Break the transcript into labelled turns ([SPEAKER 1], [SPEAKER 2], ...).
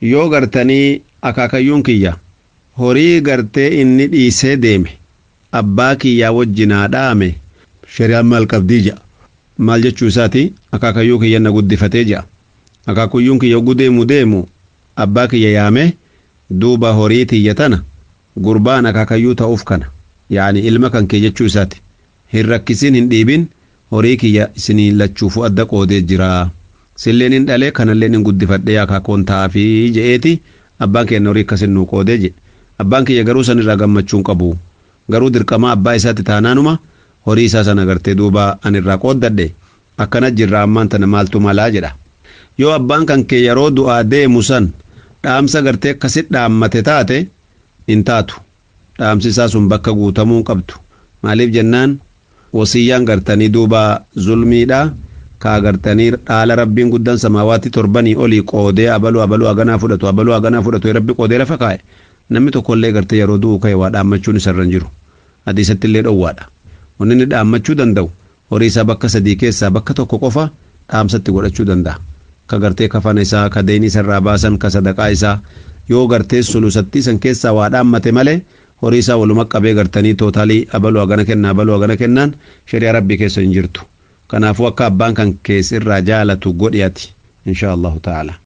[SPEAKER 1] yoo gartanii akaakayyuun kiyya horii gartee inni dhiisee deeme abbaa kiyyaa wajjinaa dhaame shari'aan maal qabdii jedha maal jechuu isaati akaakayyuu kiyya na guddifatee jedha akaakayyuun kiyya yogguu deemu deemu abbaa kiyya yaame duuba horii tiyya tana gurbaan akaakayyuu ta'uuf kana yaani ilma kan kee jechuu isaati hin rakkisin hin dhiibin horii kiyya isinii lachuufu adda qoodee jira silleen hin dhalee kanalleen hin guddifadhee akaakoon ta'aafii je'eeti abbaan keenya horii akkasin nuu qoodee jedhe abbaan kiyya garuu san irraa gammachuu hin qabu garuu dirqamaa abbaa isaatti taanaanuma horii isaa sana gartee duuba an irraa qooddadhe akkana jirra ammaan tana maaltu malaa jedha yoo abbaan kan kee yeroo du'aa deemu san dhaamsa gartee akkasit dhaammate taate hin taatu dhaamsi isaa sun bakka guutamuu hin qabdu maaliif jennaan wasiyyaan gartanii duuba zulmiidha kaa gartanii dhaala rabbiin guddaan samaawaatti torbanii olii qoodee abaluu abaluu haganaa fudhatu abaluu haganaa fudhatu rabbi qoodee lafa kaa'e namni tokkollee gartee yeroo du'u ka'e waa dhaammachuun isarra hin jiru hadiisatti illee dhowwaadha wanni inni dhaammachuu danda'u horii isaa bakka sadii keessaa bakka tokko qofa dhaamsatti godhachuu danda'a ka gartee kafana isaa ka deeni isarraa baasan ka sadaqaa isaa yoo gartee sulusattii san keessaa waa dhaammate malee horii isaa waluma qabee gartanii tootaalii abaluu hagana kennaa abaluu hagana kennaan shari'a rabbii keessa hin jirtu kanaafuu akka abbaan kan keessa irraa jaalatu godhi ati insha allahu ta'ala